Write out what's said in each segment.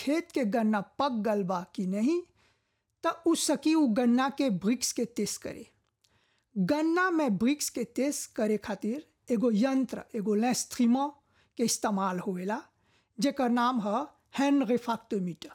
खेत के गन्ना पक गल बा कि नहीं त उ सकी उ गन्ना के ब्रिक्स के टेस्ट करे गन्ना में ब्रिक्स के टेस्ट करे खातिर एगो यंत्र एगो लेस्ट्रीमा के इस्तेमाल होवेला जेकर नाम ह हैंड रिफैक्टोमीटर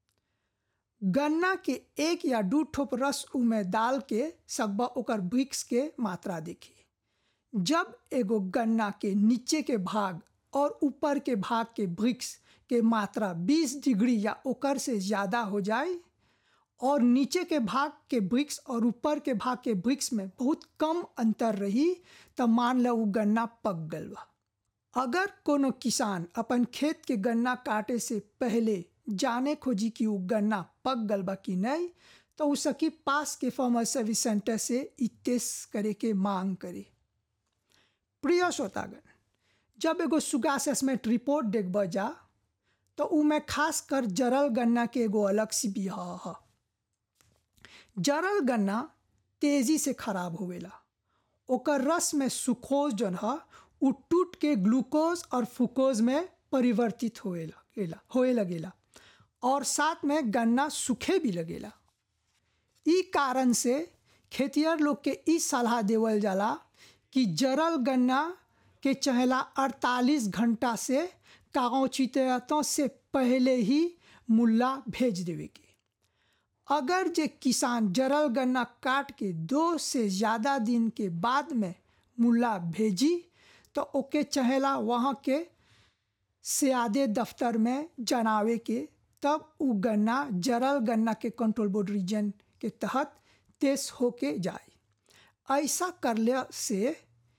गन्ना के एक या दू ठोप रस उमे डाल के सकबा ओकर ब्रिक्स के मात्रा देखी जब एगो गन्ना के नीचे के भाग और ऊपर के भाग के ब्रिक्स के मात्रा 20 डिग्री या ओकर से ज़्यादा हो जाए और नीचे के भाग के ब्रिक्स और ऊपर के भाग के ब्रिक्स में बहुत कम अंतर रही तब मान लो वो गन्ना पक गल बा अगर कोनो किसान अपन खेत के गन्ना काटे से पहले जाने खोजी कि वो गन्ना पक गल बा कि नहीं तो उ सकी पास के फार्मर सर्विस सेंटर से इ टेस्ट करे के मांग करे प्रिय श्रोतागण जब एगो सुगा असेसमेंट रिपोर्ट देखब जा तो उमें खास कर जरल गन्ना के एगो अलग सी बिहा ह जरल गन्ना तेजी से खराब होवेला ओकर रस में सुखोज जौन ह उ टूट के ग्लूकोज और फुकोज में परिवर्तित होए लगेला होए लगेला और साथ में गन्ना सूखे भी लगेला ई कारण से खेतिहर लोग के ई सलाह देवल जाला कि जरल गन्ना के चहला 48 घंटा से कागौचितों से पहले ही मुल्ला भेज देवे के अगर जे किसान जरल गन्ना काट के दो से ज़्यादा दिन के बाद में मुल्ला भेजी तो ओके चहेला वहाँ के सियादे दफ्तर में जनावे के तब उ गन्ना जरल गन्ना के कंट्रोल बोर्ड रीजन के तहत तेज होके जाए ऐसा करले से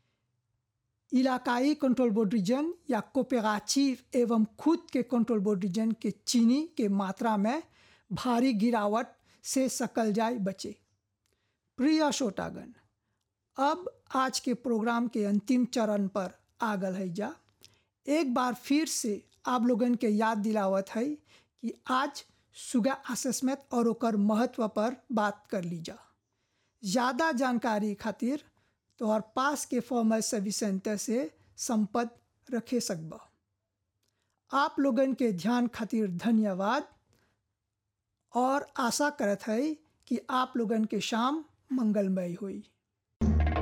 इलाकाई कंट्रोल बोर्ड रीजन या कोपेगाचिव एवं खुद के कंट्रोल बोर्ड रीजन के चीनी के मात्रा में भारी गिरावट से सकल जाए बचे प्रिय श्रोतागण अब आज के प्रोग्राम के अंतिम चरण पर आ गल है जा एक बार फिर से आप लोगन के याद दिलावत है कि आज सुगा असेसमेंट और ओकर महत्व पर बात कर ली जा ज़्यादा जानकारी खातिर तोहर पास के फॉर्मल सर्विस सेंटर से संपर्क रखे सकब आप लोगन के ध्यान खातिर धन्यवाद और आशा करत है कि आप लोगन के शाम मंगलमय हुई